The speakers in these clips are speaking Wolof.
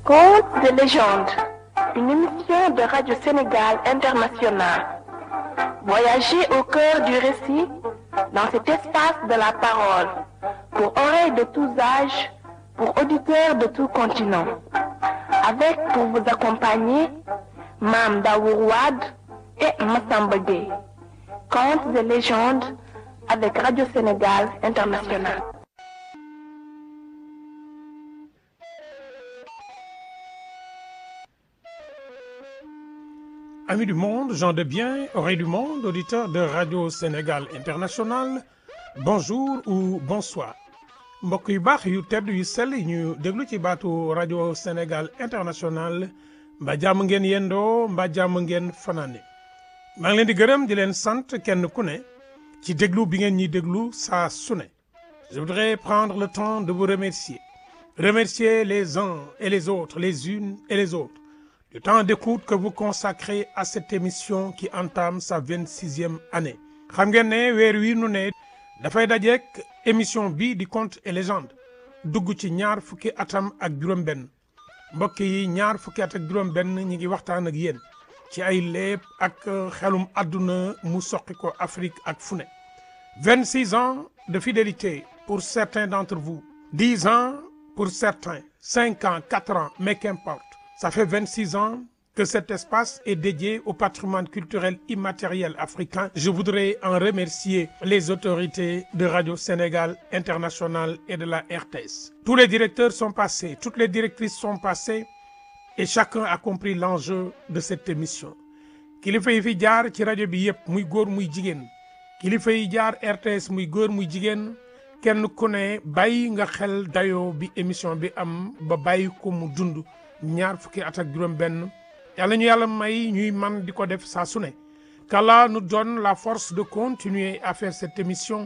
Contes de légende, une émission de Radio Sénégal International. Voyagez au cœur du récit dans cet espace de la parole, pour oreilles de tous âges, pour auditeurs de tout continent. Avec pour vous accompagner, Mam Daourouad et Massamba Gueye. Contes de légende avec Radio Sénégal International. Amis du monde, gens de bien, oreilles du monde, auditeurs de Radio Sénégal International, bonjour ou bonsoir. mbokk yu baax yu tedd yu sell yi ñu déglu ci baatu Radio Sénégal International mbaa jàmm ngeen yendoo mbaa jàmm ngeen fanaane maa ngi leen di gërëm di leen sant kenn ku ne ci déglu bi ngeen ñuy déglu saa su ne je voudrais prendre le temps de vous remercier remercier les uns et les autres les unes et les autres du temps d'écoute que vous consacrez à cette émission qui entame sa vingt-sixième année xam ngeen ne weer wi nu ne dafay dajeek émission bi di contes et légendes dugg ci ñaar fukki atam ak juróom-benn mbokk yi ñaar fukki at ak juróom-benn ñi ngi waxtaan ak yéen ci ay léeb ak xelum àdduna mu soqi ko Afrique ak fu ne 26 ans de fidélité pour certains d'entre vous 10 ans pour certains 5 ans 4 ans mais qu'importe ça fait 26 ans que cet espace est dédié au patrimoine culturel immatériel africain. Je voudrais en remercier les autorités de Radio Sénégal International et de la RTS. Tous les directeurs sont passés, toutes les directrices sont passées et chacun a compris l'enjeu de cette émission. kilifa yi fi jaar ci rajo bi yëpp muy góor muy jigéen kilifa yi jaar RTS muy góor muy jigéen kenn ku ne bàyyi nga xel dayoo bi émission bi am ba bàyyi ko mu dund ñaar fukki at ak juróom benn yàlla ñu yàlla may ñuy man di ko def saa su ne qu'Allah nous donne la force de continuer à faire cette émission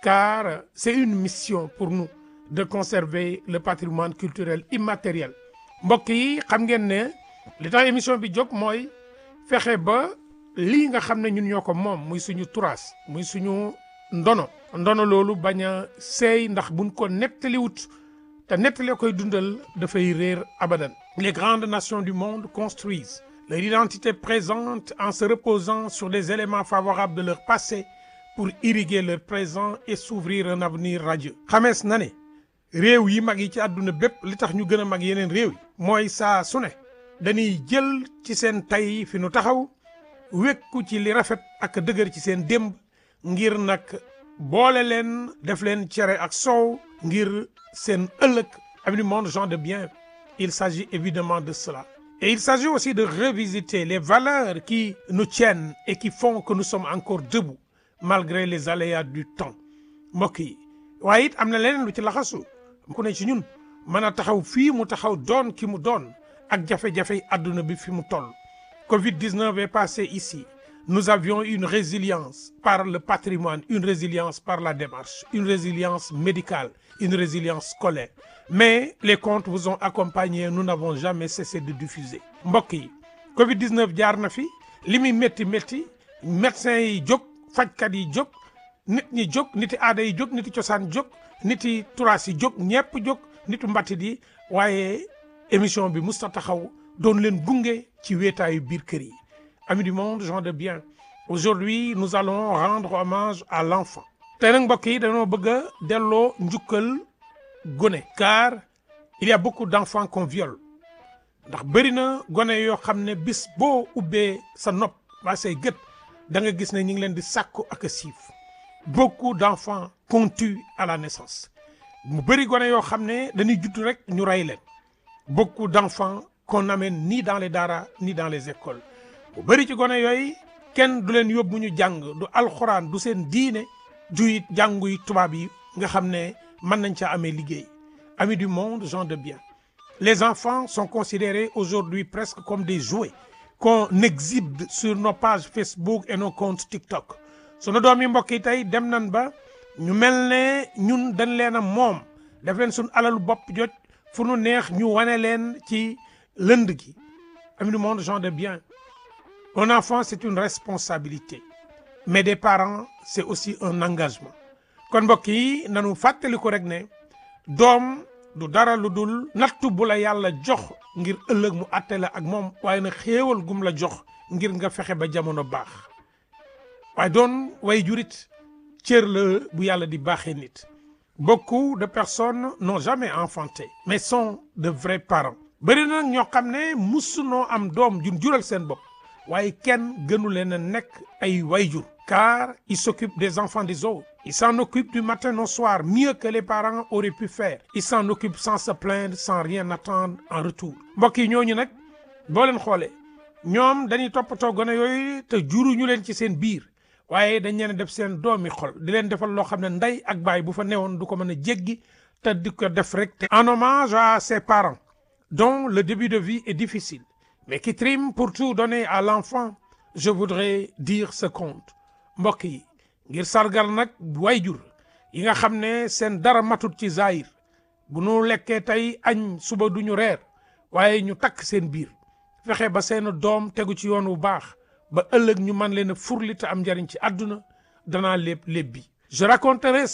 car c'est une mission pour nous de conserver le patrimoine culturel immatériel mbokk yi xam ngeen ne li tax émission bi jóg mooy fexe ba lii nga xam ne ñun ñoo ko moom muy suñu turaas muy suñu ndono ndono loolu bañ a seey ndax buñ ko nettaliwut te nettali koy dundal dafay réer abadan les grandes nations du monde construisent leur identité présente en se reposant sur les éléments favorables de leur passé pour irriguer leur présent et s'ouvrir un avenir radieux xamees na ne réew yi mag yi ci àdduna bépp li tax ñu gën a mag yeneen réew yi mooy saa su ne dañuy jël ci seen tay fi nu taxaw wékku ci li rafet ak dëgër ci seen démb ngir nag boole leen def leen cere ak soow ngir seen ëllëg amis du monde gens de bien il s'agit évidemment de cela et il s'agit aussi de revisiter les valeurs qui nous tiennent et qui font que nous sommes encore debout malgré les aléas du temps mbokk yi waaye it am na leneen lu ci laxasu ku ne ci ñun mën a taxaw fii mu taxaw doon ki mu doon ak jafe-jafe àdduna bi fi mu toll Covid-19 est passé ici nous avions une résilience par le patrimoine une résilience par la démarche une résilience médicale une résilience scolaire mais les contes vous ont accompagné nous n'avons jamais cessé de diffuser mbokk yi Covid-19 jaar na fi li muy métti métti médecins yi jóg fajkat yi jóg nit ñi jóg niti aada yi jóg niti cosaan jóg niti turaas yi jóg ñepp jóg nitu mbattit yi waaye émission bi musta taxaw doon leen gunge ci wéetaayu biir kër yi amis du monde gens de bien aujourd'hui nous allons rendre hommage à l'enfant tey nag mbokk yi dañoo bëgg a delloo njukkal gone car il y a beaucoup d'enfants qu'on viole ndax bëri na gone yoo xam ne bis boo ubbee sa nopp waa say gët da nga gis ne ñu ngi leen di sàkku ak a siif beaucoup d'enfants qu'on tue à la naissance mu bëri gone yoo xam ne dañuy judd rek ñu rey leen beaucoup d'enfants qu'on n'amène ni dans les daara ni dans les écoles bu bëri ci gone yooyu kenn du leen yóbbu ñu jàng du alxuraan du seen diine du it jànguy tubaab yi nga xam ne mën nañ caa amee liggéey amis du monde gens de bien les enfants sont considérés aujourd'hui presque comme des jouets qu'on exhibe sur nos pages Facebook et nos comptes TikTok sunu doom yi mbokk yi tey dem nañ ba ñu mel ne ñun dañ leen a moom def leen suñu alalu bopp jot fu nu neex ñu wane leen ci lënd gi amis du monde gens de bien un enfant c'est une responsabilité mais des parents c'est aussi un engagement kon mbokk yi nanu fàttaliku rek ne doom du dara lu dul nattu bu la yàlla jox ngir ëllëg mu àtte la ak moom waaye nag xéewal gum la jox ngir nga fexe ba jamono baax waaye doon way jurit cër la bu yàlla di baaxee nit beaucoup de personnes n'ont jamais enfanté mais sont de vrais parents bëri na nag ñoo xam ne musunoo am doom jun jural seen bopp waaye kenn gënu leen a nekk ay wayjur car ils s'occupent des enfants des autres ils s'en occupent du matin au soir mieux que les parents auraient pu faire ils s'en occupent sans se plaindre sans rien attendre en retour mbokk yi ñooñu nag boo leen xoolee ñoom dañuy toppatoo gone yooyu te juruñu leen ci seen biir waaye dañ leen def seen doomi xol di leen defal loo xam ne ndey ak baay bu fa newoon du ko mën a jéggi te di ko def rek te en hommage à ses parents dont le début de vie est difficile mais qui triment pour tout donner à l'enfant je voudrais dire ce conte mbokk yi ngir sargal nag wayjur yi nga xam ne seen dara matut ci zaahir bu nu lekkee tey añ suba duñu reer waaye ñu takk seen biir fexe ba seen doom tegu ci yoon wu baax ba ëllëg ñu man leen a furli te am njariñ ci àdduna danaa lépp lépp bi je raconterai